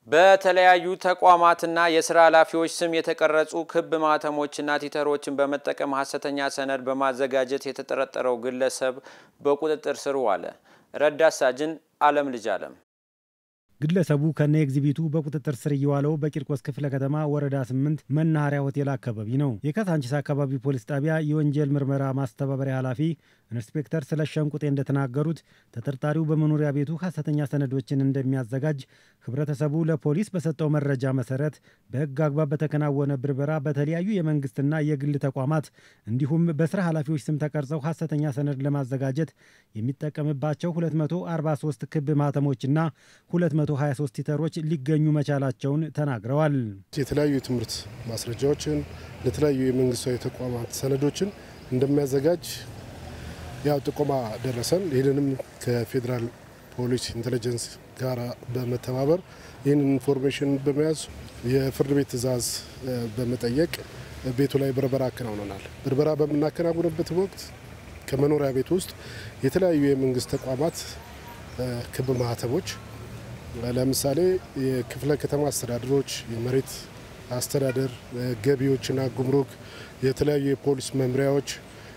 በተለያዩ ተቋማትና የስራ ኃላፊዎች ስም የተቀረጹ ክብ ማህተሞችና ቲተሮችን በመጠቀም ሀሰተኛ ሰነድ በማዘጋጀት የተጠረጠረው ግለሰብ በቁጥጥር ስር ዋለ። ረዳት ሳጅን አለም ልጅ አለም ግለሰቡ ከነ ኤግዚቢቱ በቁጥጥር ስር እየዋለው በቂርቆስ ክፍለ ከተማ ወረዳ ስምንት መናኸሪያ ሆቴል አካባቢ ነው። የካሳንቺስ አካባቢ ፖሊስ ጣቢያ የወንጀል ምርመራ ማስተባበሪያ ኃላፊ ኢንስፔክተር ስለሸንቁጤ እንደተናገሩት ተጠርጣሪው በመኖሪያ ቤቱ ሀሰተኛ ሰነዶችን እንደሚያዘጋጅ ህብረተሰቡ ለፖሊስ በሰጠው መረጃ መሰረት በህግ አግባብ በተከናወነ ብርበራ በተለያዩ የመንግስትና የግል ተቋማት እንዲሁም በስራ ኃላፊዎች ስም ተቀርጸው ሀሰተኛ ሰነድ ለማዘጋጀት የሚጠቀምባቸው 243 ክብ ማህተሞችና 223 ቲተሮች ሊገኙ መቻላቸውን ተናግረዋል። የተለያዩ የትምህርት ማስረጃዎችን ለተለያዩ የመንግስታዊ ተቋማት ሰነዶችን እንደሚያዘጋጅ ያው ጥቆማ ደረሰን። ይህንንም ከፌዴራል ፖሊስ ኢንቴሊጀንስ ጋር በመተባበር ይህንን ኢንፎርሜሽን በመያዝ የፍርድ ቤት ትዕዛዝ በመጠየቅ ቤቱ ላይ ብርበራ አከናውነናል። ብርበራ በምናከናውንበት ወቅት ከመኖሪያ ቤት ውስጥ የተለያዩ የመንግስት ተቋማት ክብ ማህተሞች ለምሳሌ የክፍለ ከተማ አስተዳደሮች፣ የመሬት አስተዳደር፣ ገቢዎችና ጉምሩክ፣ የተለያዩ የፖሊስ መምሪያዎች፣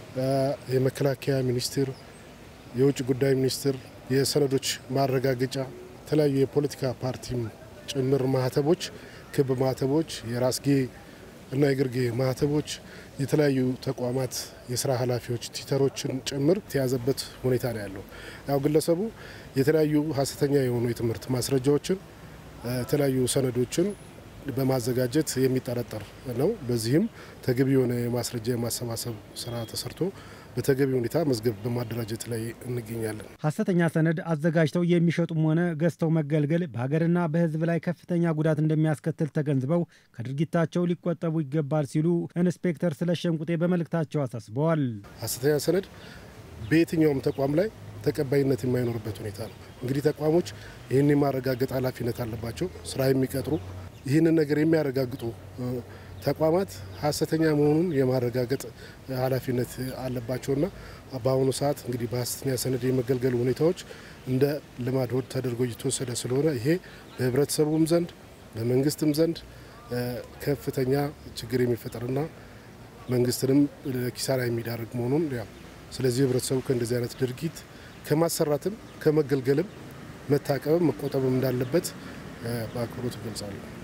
የመከላከያ ሚኒስቴር፣ የውጭ ጉዳይ ሚኒስቴር፣ የሰነዶች ማረጋገጫ፣ የተለያዩ የፖለቲካ ፓርቲም ጭምር ማህተቦች፣ ክብ ማህተቦች፣ የራስጌ እና የግርጌ ማህተቦች፣ የተለያዩ ተቋማት የስራ ኃላፊዎች ቲተሮችን ጭምር የተያዘበት ሁኔታ ነው ያለው። ያው ግለሰቡ የተለያዩ ሀሰተኛ የሆኑ የትምህርት ማስረጃዎችን የተለያዩ ሰነዶችን በማዘጋጀት የሚጠረጠር ነው። በዚህም ተገቢ የሆነ የማስረጃ የማሰባሰብ ስራ ተሰርቶ በተገቢ ሁኔታ መዝገብ በማደራጀት ላይ እንገኛለን። ሀሰተኛ ሰነድ አዘጋጅተው የሚሸጡም ሆነ ገዝተው መገልገል በሀገርና በሕዝብ ላይ ከፍተኛ ጉዳት እንደሚያስከትል ተገንዝበው ከድርጊታቸው ሊቆጠቡ ይገባል ሲሉ ኢንስፔክተር ስለሸንቁጤ በመልእክታቸው አሳስበዋል። ሀሰተኛ ሰነድ በየትኛውም ተቋም ላይ ተቀባይነት የማይኖርበት ሁኔታ ነው። እንግዲህ ተቋሞች ይህን የማረጋገጥ ኃላፊነት አለባቸው። ስራ የሚቀጥሩ ይህንን ነገር የሚያረጋግጡ ተቋማት ሀሰተኛ መሆኑን የማረጋገጥ ኃላፊነት አለባቸውና በአሁኑ ሰዓት እንግዲህ በሀሰተኛ ሰነድ የመገልገል ሁኔታዎች እንደ ልማድ ሆድ ተደርጎ እየተወሰደ ስለሆነ ይሄ በህብረተሰቡም ዘንድ በመንግስትም ዘንድ ከፍተኛ ችግር የሚፈጠርና መንግስትንም ለኪሳራ የሚዳርግ መሆኑን ያው ስለዚህ ህብረተሰቡ ከእንደዚህ አይነት ድርጊት ከማሰራትም ከመገልገልም መታቀብም መቆጠብም እንዳለበት በአክብሮት እገልጻለሁ።